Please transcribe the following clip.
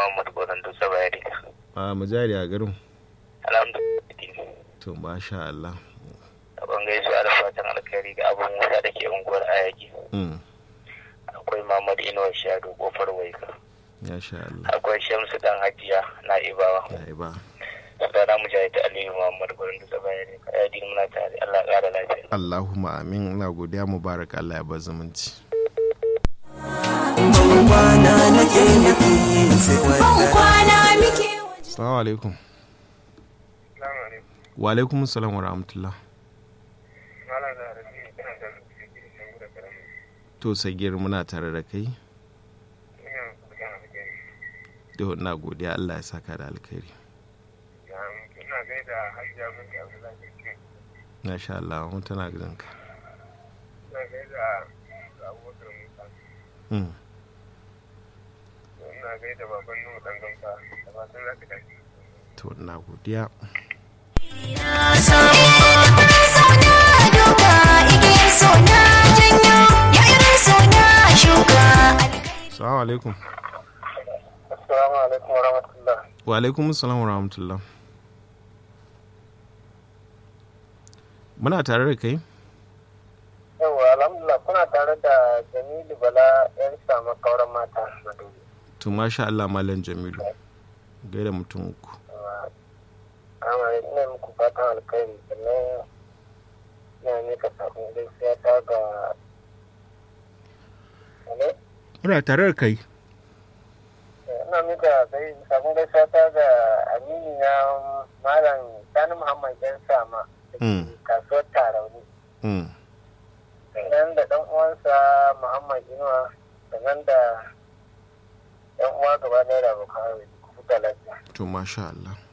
Muhammad Gwanon Dutse Bayani. a mujari a garin Alhamdulillah. to masha Allah Abin gaisuwa da fatan alkhairi ga abin wuta da ke unguwar Ayaki. mm. Akwai Muhammad Inuwa Shado kofar Waika. ya sha Allah Akwai Shamsu Dan Hajiya na Ibawa. ya yi ba Sunana Mujahid Aliyu Muhammad Gwanon Dutse Bayani. Kaya din muna tare. Allah ya ƙara lafiya. Allahumma amin ina godiya mubarak Allah ya bar zumunci kwana nake nufi sai wanda kwana muke assalamu alaikum wa alaikum assalam wa rahmatullah to sagir muna tare da kai to ina godiya Allah ya saka da alkhairi masha Allah mun tana gidanka mm. to ina godiya sona duka igiyar sona janyo ya irin sona shuka assalamu alaikum Assalamu alaikum wa rahmatullah. wa alaikum assalam wa rahmatullah muna tare da kai Yawwa alhamdulillah kuna tare da Jamilu Bala yan samu kauran mata Madobi. to masha Allah malam Jamilu gaida mutum uku Amma ina muku fatan alkhairi sannan ina mika sabon gaisuwa ta ga Alo? muna tare da kai ina mika gai- sabon gaisuwa ta ga amini na malam Sani Muhammad yan sama da ke Mm. kasuwar Tarauni. mm. sannan da ɗan uwansa Muhammad Inuwa sannan da ɗan uwa gaba ɗaya da abokan arziki ku huta lafiya. to masha Allah